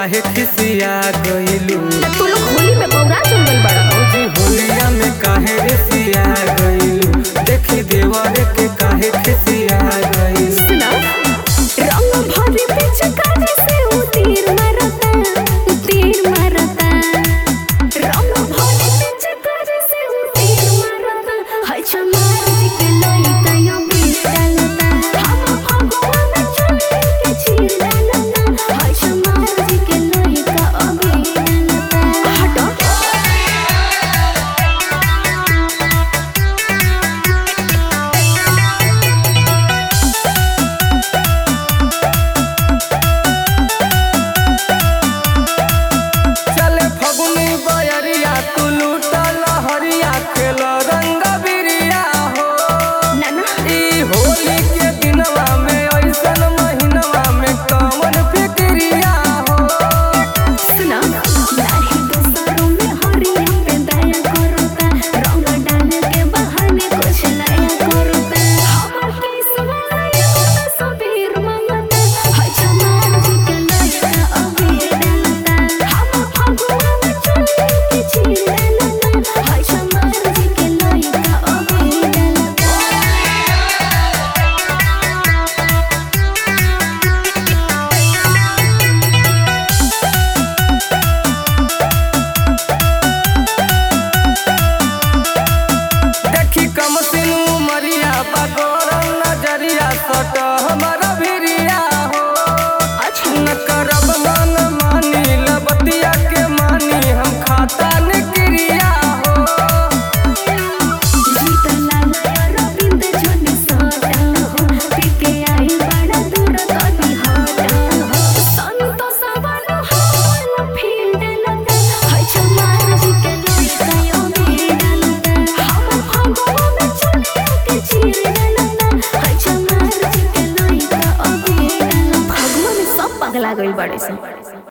काहे खिसिया गइलू तू लोग होली में बौरा चल गइल बड़ा भौजी होलिया में काहे रिसिया गइलू देखी देवर के काहे खिसिया गइलू सुना रंग भरी पिचकारी से उ तीर मारता उ तीर मारता रंग भरी पिचकारी से उ तीर मारता हाय चमार जी के लइका यो बीर डालता हम फगुआ में चले के चीर डालता हाय चमार जी के लइका अबीर डालता हटो चले फगुनी बयरिया तू लूटा लहरिया खेल रंग बिरिया हो नाना ई होली के दिनवा में ऐसन महीनवा में कौन फिक्रिया हो सुना नाही दोस्तों में हरिया पे दया करता रंग डाल के बहाने कुछ नया करता हमर किस्मत में सबीर मंगता हाय चमार जी के लइका अबीर डालता हम फगुआ में चले के चीर डालता हाय चमार जी के लइका अबीर डालता देखी कम सिनू मरिया पगोरल नजरिया सट हमारा भिरिया हो अच्छा न करब मन मानी लबतिया के मानी हम खाता निक्रिया हो जीत लाला रविंद जोनी साटा हो पीके आई बड़ा दूर कभी हटा हो संतोष वाला हाल फील्ड लगा हाय चमार जी के लइका यो भी डालता हम फगुआ में चले के चीर डालता हाय चमार जी के लइका अभी डालता फगुआ में सब पगला गइल बड़े से